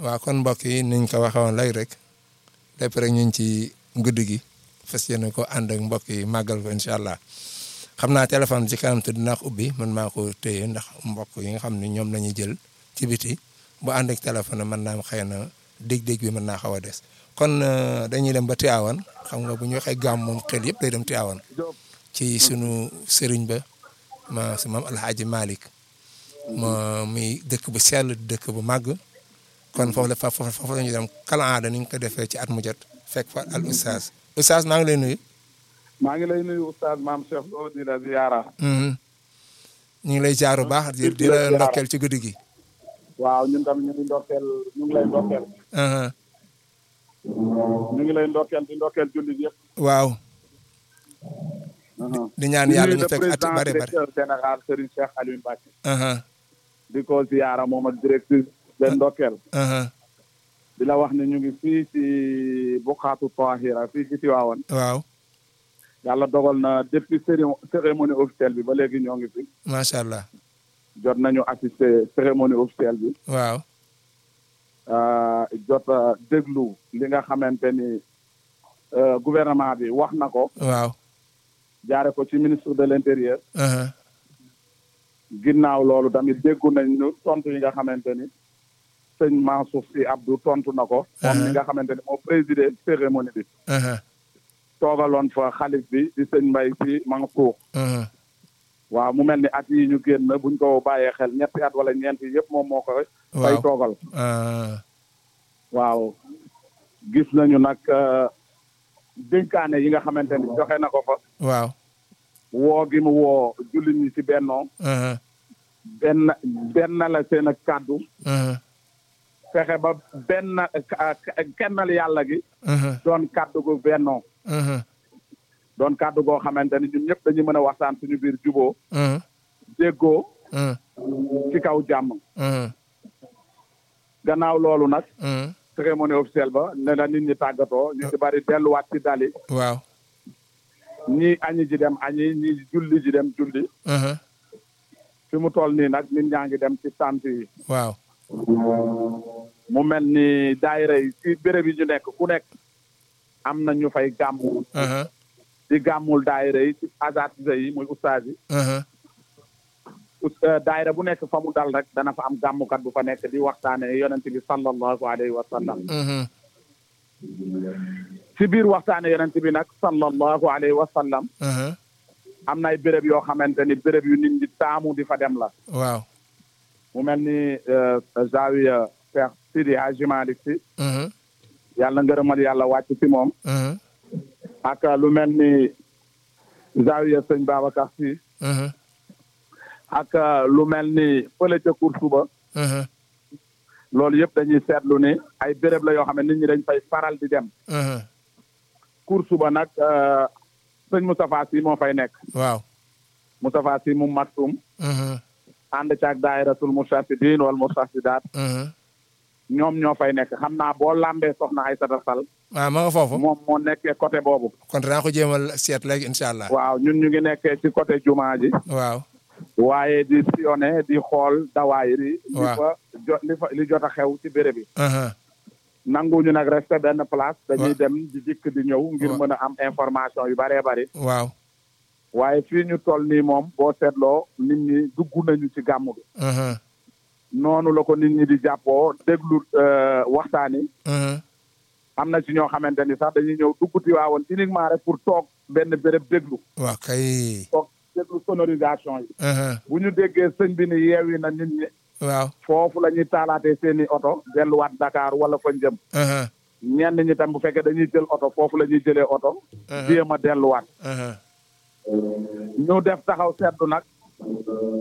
waaw kon mbokk yi niñ ko waxee woon léegi rek lépp rek ñu ngi ci guddi gi fas yéene ko ànd ak mbokk yi màggal ko incha allah xam naa téléphone ci kanam te dinaa ko ubbi man maa ko téye ndax mbokk yi nga xam ne ñoom la ñuy jël ci biti bu ànd ak téléphone mën naa am xëy na dégg-dégg bi mën naa xaw a des kon dañuy dem ba Tivaouane xam nga bu ñu waxee gàmm moom xel yëpp day dem Tivaouane ci sunu sëriñ ba ma su maam Alhaaji Malick ma muy dëkk bu sell dëkk bu màgg kon foofu la foofu foofu la ñuy dem kala aada ni ñu ko defee ci at mu jot fekk fa al oustaz oustaz maa ngi lay nuyu. maa ngi lay nuyu oustaz maam Cheikh Lo di la ziyaara. ñu ngi lay jaar bu baax di di la ndokkeel ci guddi gi. waaw ñun tamit ñu ngi ndokkeel ñu ngi lay ndokkeel. ñu ngi lay ndokkeel di ndokkeel jullit yëpp. waaw. di ñaan yàlla ñu fekk at yu bare bare directeur général Serigne Cheikh Aliou Mbacke. di ko ziyaara moom ak directrice de ndokkeel. di la wax ne ñu ngi fii ci Bukaatu Tahira fii ci Tivaouane. waaw. yàlla dogal na depuis cérémonie officielle bi ba léegi ñoo ngi fi. macha allah. jot nañu assister cérémonie officielle bi. waaw. jot a déglu li nga xamante ni gouvernement bi wax na ko. waaw. jaare ko ci ministre de l'intérieur. ginnaaw loolu tamit déggu nañ ñu tontu yi nga xamante ni sëñ Mansour Sy Abdou tontu na ko. moom mi nga xamante ni moo présidé cérémonie bi. toogaloon fa xalif bi di sëñ Mbaye Sy Mansour. waaw mu mel ni at yi ñu génn buñ ko bàyyee xel ñetti at wala ñeent yi yëpp moom moo ko. fay toogal. waaw gis nañu nag dénkaane yi nga xamante ni joxe na ko fa. waaw. woo gi mu woo jullit ñi ci bennoo. benn benn la seen ak kàddu. fexe ba benn kennal yàlla gi. doon kàddu gu bennoo. doon kàddu goo xamante ni ñun ñëpp dañuy mën a waxtaan suñu biir juboo déggoo. ci kaw jàmm. gannaaw loolu nag. cérémonie officielle ba ne na nit ñi tàggatoo ñu ci bari delluwaat ci dali. waaw. ñii añi ji dem añi ñii julli ji dem julli. fi mu toll nii nag nit ñaa ngi dem ci sant yi. waaw. mu mel ni daayira yi ci béréb yi ñu nekk ku nekk am na ñu fay gàmmu. di gàmmul daayira yi ci asatise yi muy ustaas yi. daayira bu nekk fa mu dal rek dana fa am gàmmukat bu fa nekk di waxtaane yonent bi sallallahu alayhi wa sallam. ci biir waxtaane yonent bi nag sallallahu alayhi wa sallam. am na ay béréb yoo xamante ni béréb yu nit ñi taamu di fa dem la. waaw. mu mel ni Zawiya Cheikh Sidi Hadji Malick Sy. yàlla ngërëmal yàlla wàcc ci moom. ak lu mel ni Zawiya sëñ Babacar Sy. ak lu mel ni fële ca Koursuba. loolu yëpp dañuy seetlu ni ay béréb la yoo xam ne nit ñi dañ fay faral di dem. Koursuba nag sëñ Moustapha Sy moo fay nekk. waaw. Moustapha Sy mu Maktoum. ànd caag daayiratul Moustarchidine wal Moustarchidaat. ñoom ñoo fay nekk xam naa boo lambee soxna Aïssata Sall. waaw ma nga foofu. moom moo nekkee côté boobu. kon dinaa ko jéemal seet léegi incha allah. waaw ñun ñu ngi nekkee ci côté jumaa ji. waaw. waaye di sillonné di xool dawaayir yi. li waaw fa jo li fa li jot a xew ci béréb bi. nanguñu nag resté benn place. dañuy dem di dikk di ñëw. ngir mën a am information yu bëree bëri. waaw. waaye fii ñu toll nii moom boo seetloo nit ñi dugg nañu ci gàmmu gi. noonu la ko nit ñi di jàppoo déglu waxtaan yi. am na ci ñoo xamante ni sax dañuy ñëw dugg Tiwaawoon uniquement rek pour toog benn béréb déglu. waaw kay. toog déglu sonorisation yi. bu ñu déggee sëñ bi ni yeewi na nit ñi. waaw. foofu la ñuy taalaatee seen i oto delluwaat Dakar wala fa jëm. ñenn ñi tam bu fekkee dañuy jël oto foofu la ñuy jëlee oto. jéem a delluwaat. ñu def taxaw seetlu nag.